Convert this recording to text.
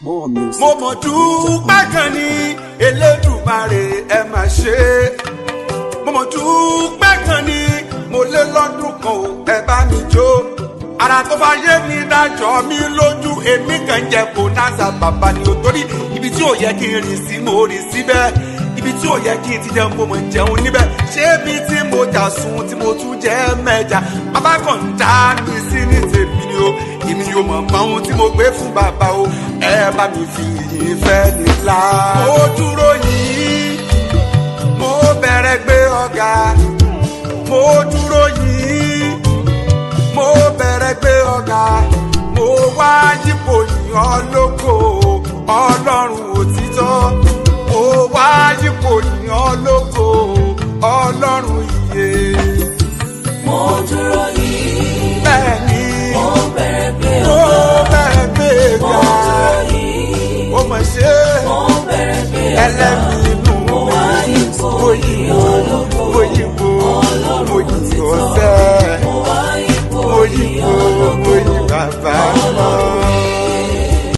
More music. mo mọ̀ dúpẹ́ kan ní elédùmarè ẹ máa ṣe é mo mọ̀ dúpẹ́ kan ní mo lé lọ́dún kan ò ẹ bá mi jó ara tó bá yé mi dájọ́ mi lójú èmi kàn jẹ kó náà bàbá ni ò torí ibi tí ò yẹ kí n rìn sí mo rìn síbẹ̀ ibi tí ò yẹ kí n ti jẹun mo mọ̀ jẹun níbẹ̀ ṣé ibi tí mo jà sùn tí mo tún jẹ́ mẹ́ja bàbá kan ń dá mi sí ní tèmi ni o èmi yóò mọ̀ mọ́ ohun tí mo gbé fún bàbá o ẹ bá mi fi ìyìn fẹ́ nílá. mo dúró yìí mo bẹ̀rẹ̀ gbé ọ̀gá mo dúró yìí mo bẹ̀rẹ̀ gbé ọ̀gá mo wá yípo yìnyín lóko ọlọ́run òtítọ́ mo wá yípo yìnyín lóko ọlọ́run ìyè mo dúró yìí bẹ́ẹ̀ ni mo bẹ̀rẹ̀ pé mo ọ̀gá bẹ̀rẹ̀ gbé mo ọ̀gá dúró yìí ó mọ̀ ṣe mo bẹ̀rẹ̀ pé ọ̀gá ẹlẹ́mìí inú mo mi wá ipò òyìnbó ìyọlógo òyìnbó ọlọ́run òyìnbó òtítọ́ ọ̀sẹ̀ mo wá ipò òyìnbó ìyọlógo òyìnbó bàbá náà.